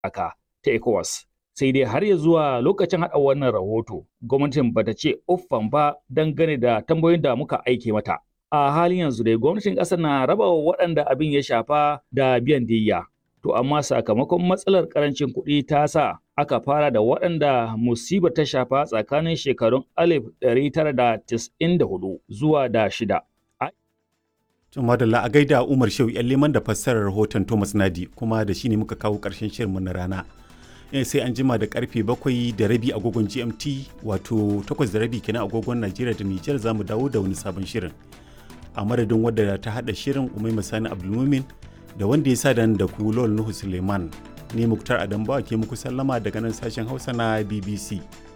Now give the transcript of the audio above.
aka ta ECOWAS. Sai dai har ya zuwa lokacin haɗa wannan rahoto, gwamnatin bata ce uffan ba dangane da tambayoyin da muka aike mata. A halin yanzu dai gwamnatin ƙasar na raba wa waɗanda abin ya shafa da biyan diyya. To amma sakamakon matsalar ƙarancin kuɗi ta sa aka fara da waɗanda musibar ta shafa tsakanin shekarun 1994 zuwa da shida. To madalla a gaida Umar Shehu yan liman da fassarar rahoton Thomas Nadi kuma da shi ne muka kawo ƙarshen shirinmu na rana. sai an jima da karfe bakwai da rabi agogon GMT wato takwas da rabi kenan agogon Najeriya da Nijar za mu dawo da wani sabon shirin. A madadin wadda ta haɗa shirin Umai Masani Abdulmumin da wanda ya sa da ku Lol Nuhu Suleiman. Ni Muktar Adambawa ke muku sallama daga nan sashen Hausa na BBC.